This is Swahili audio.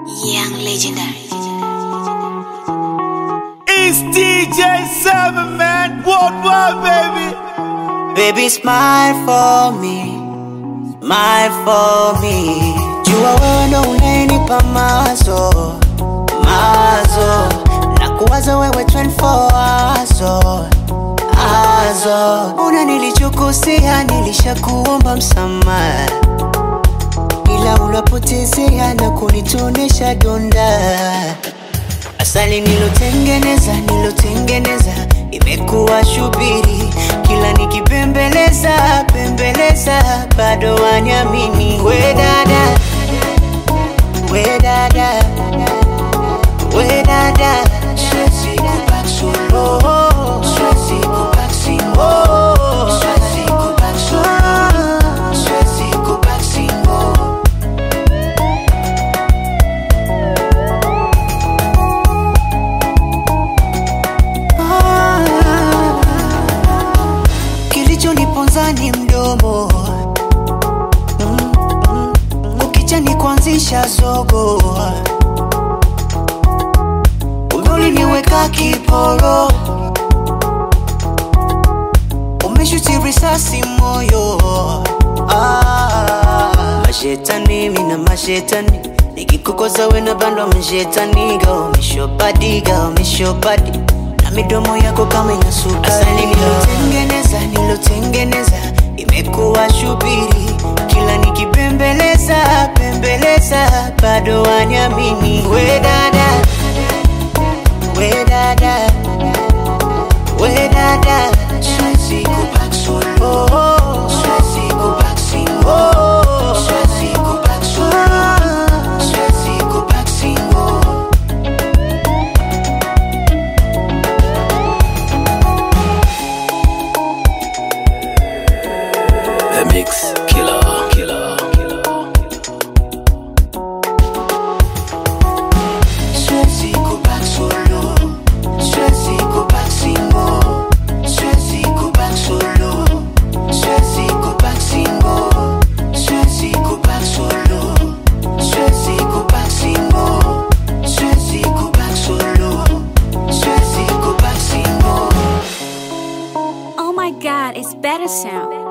Young legendary. It's DJ Seven Man Worldwide, baby. Baby, smile for me, smile for me. Jua wewe ndo unayenipa mazo, mazo. Na kuwaza wewe 24 azo, azo. Una nilichokosea, nilishakuomba msamaha, ila unapotezea na kunitonesha donda. Asali nilotengeneza, nilotengeneza imekuwa shubiri, kila nikipembeleza pembeleza, bado waniamini. We dada, we dada, we dada, siwezi kubaki solo, siwezi kubaki single, siwezi kubaki solo, siwezi kubaki single. Kilichoniponza ni mdomo Mm, mm, mm. ukicha ni kuanzisha zogo Kumbe uliniweka kiporo umeshuti risasi moyo ah, mashetani mina mashetani nikikukoza wena bandwa mashetaniga umeshopadiga umeshopadi na midomo yako kama ina sukari asali nilotengeneza nilotengeneza imekuwa shubiri kila nikipembeleza pembeleza bado waniamini we dada we dada we dada siwezi kubaki solo siwezi kubaki single siwezi kubaki solo siwezi kubaki single The Mix Killer. Killer. Siwezi kubaki solo, siwezi kubaki single, siwezi kubaki solo, siwezi kubaki single, siwezi kubaki solo, siwezi kubaki single, siwezi kubaki solo, siwezi kubaki single. Oh my god, it's better sound.